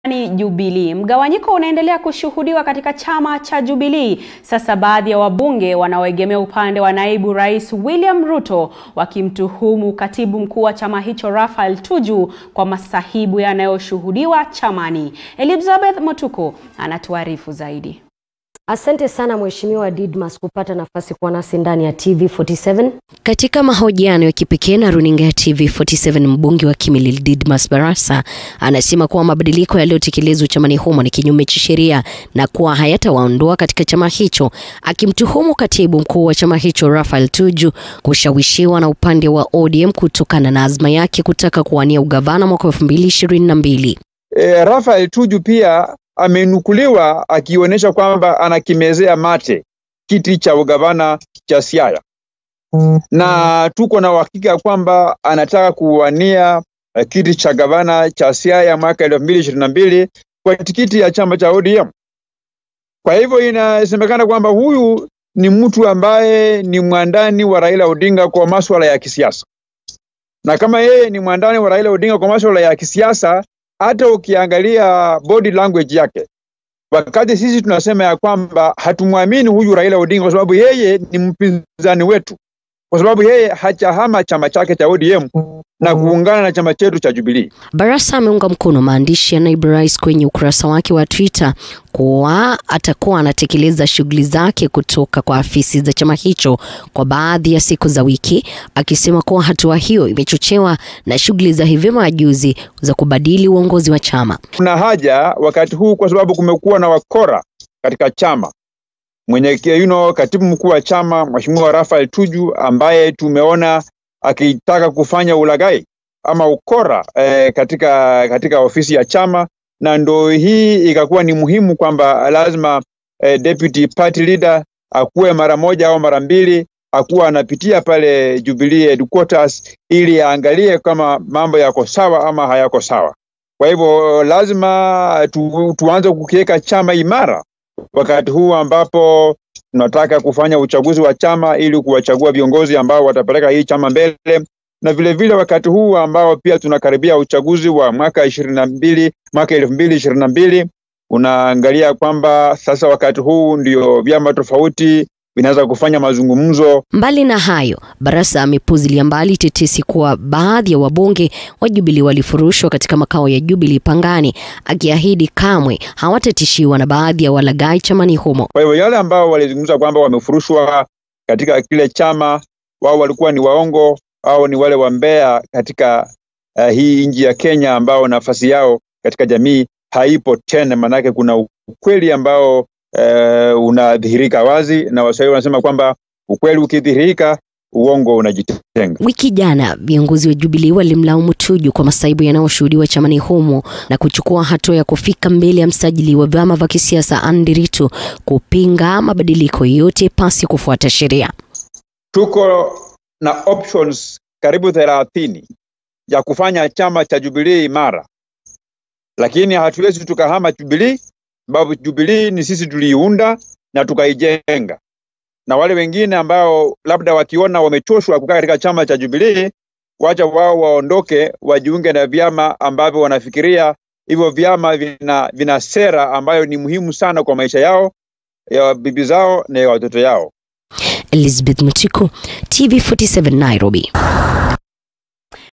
Jubilee. Mgawanyiko unaendelea kushuhudiwa katika chama cha Jubilee. Sasa baadhi ya wabunge wanaoegemea upande wa naibu rais William Ruto wakimtuhumu katibu mkuu wa chama hicho Raphael Tuju kwa masahibu yanayoshuhudiwa chamani. Elizabeth Motuko anatuarifu zaidi. Asante sana Mheshimiwa Didmas kupata nafasi kuwa nasi ndani ya TV47. Katika mahojiano ya kipekee na runinga ya TV47, mbunge wa Kimilili Didmas Barasa anasema kuwa mabadiliko yaliyotekelezwa chamani humo ni kinyume cha sheria na kuwa hayatawaondoa katika chama hicho, akimtuhumu katibu mkuu wa chama hicho Raphael Tuju kushawishiwa na upande wa ODM kutokana na azma yake kutaka kuwania ugavana mwaka 2022. E, Raphael Tuju pia amenukuliwa akionyesha kwamba anakimezea mate kiti cha ugavana cha Siaya na tuko na uhakika kwamba anataka kuwania uh, kiti cha gavana cha Siaya mwaka elfu mbili ishirini na mbili kwa tikiti ya chama cha ODM. Kwa hivyo inasemekana kwamba huyu ni mtu ambaye ni mwandani wa Raila Odinga kwa masuala ya kisiasa, na kama yeye ni mwandani wa Raila Odinga kwa masuala ya kisiasa, hata ukiangalia body language yake, wakati sisi tunasema ya kwamba hatumwamini huyu Raila Odinga kwa sababu yeye ni mpinzani wetu, kwa sababu yeye hajahama chama chake cha ODM na kuungana na chama chetu cha Jubilee. Barasa ameunga mkono maandishi ya naibu rais kwenye ukurasa wake wa Twitter kuwa atakuwa anatekeleza shughuli zake kutoka kwa afisi za chama hicho kwa baadhi ya siku za wiki, akisema kuwa hatua hiyo imechochewa na shughuli za hivi majuzi za kubadili uongozi wa chama. Kuna haja wakati huu kwa sababu kumekuwa na wakora katika chama. Mwenye you know, katibu mkuu wa chama Mheshimiwa Raphael Tuju ambaye tumeona akitaka kufanya ulaghai ama ukora eh, katika, katika ofisi ya chama, na ndo hii ikakuwa ni muhimu kwamba lazima eh, deputy party leader akuwe mara moja au mara mbili akuwa anapitia pale Jubilee headquarters ili aangalie kama mambo yako sawa ama hayako sawa. Kwa hivyo lazima tu, tuanze kukiweka chama imara wakati huu ambapo tunataka kufanya uchaguzi wa chama ili kuwachagua viongozi ambao watapeleka hii chama mbele, na vile vile wakati huu ambao pia tunakaribia uchaguzi wa mwaka ishirini na mbili mwaka elfu mbili ishirini na mbili unaangalia kwamba sasa wakati huu ndio vyama tofauti vinaweza kufanya mazungumzo. Mbali na hayo, Barasa amepuzilia mbali tetesi kuwa baadhi ya wabunge wa Jubilee walifurushwa katika makao ya Jubilee Pangani, akiahidi kamwe hawatatishiwa na baadhi ya walaghai chamani humo. Kwa hivyo yale ambao walizungumza kwamba wamefurushwa katika kile chama, wao walikuwa ni waongo au ni wale wambea katika uh, hii nchi ya Kenya ambao nafasi yao katika jamii haipo tena, manake kuna ukweli ambao uh, unadhihirika wazi, na Waswahili wanasema kwamba ukweli ukidhihirika uongo unajitenga. Wiki jana viongozi wa Jubilee walimlaumu Tuju kwa masaibu yanayoshuhudiwa chamani humo na kuchukua hatua ya kufika mbele ya msajili wa vyama vya kisiasa Andy Ritu kupinga mabadiliko yote pasi kufuata sheria. Tuko na options karibu thelathini ya kufanya chama cha Jubilee imara, lakini hatuwezi tukahama Jubilee sababu Jubilee ni sisi tuliiunda na tukaijenga, na wale wengine ambao labda wakiona wamechoshwa kukaa katika chama cha Jubilee, wacha wao waondoke, wajiunge na vyama ambavyo wanafikiria hivyo vyama vina, vina sera ambayo ni muhimu sana kwa maisha yao ya bibi zao na ya watoto yao. Elizabeth Mutiku, TV47 Nairobi.